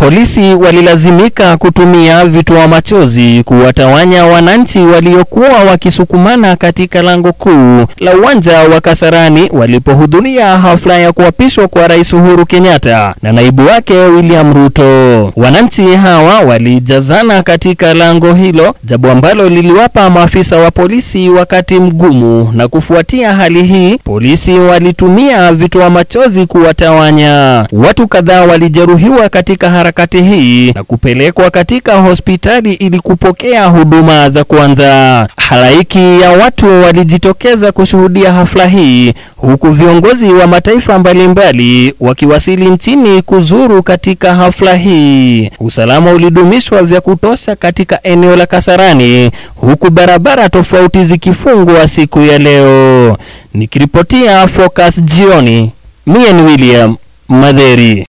Polisi walilazimika kutumia vitoa machozi kuwatawanya wananchi waliokuwa wakisukumana katika lango kuu la uwanja wa Kasarani walipohudhuria hafla ya kuapishwa kwa Rais Uhuru Kenyatta na naibu wake William Ruto. Wananchi hawa walijazana katika lango hilo, jambo ambalo liliwapa maafisa wa polisi wakati mgumu, na kufuatia hali hii, polisi walitumia vitoa machozi kuwatawanya. Watu kadhaa walijeruhiwa katika harakati hii na kupelekwa katika hospitali ili kupokea huduma za kwanza. Halaiki ya watu walijitokeza kushuhudia hafla hii huku viongozi wa mataifa mbalimbali wakiwasili nchini kuzuru katika hafla hii. Usalama ulidumishwa vya kutosha katika eneo la Kasarani huku barabara tofauti zikifungwa siku ya leo. Nikiripotia Focus jioni, mie ni William Madheri.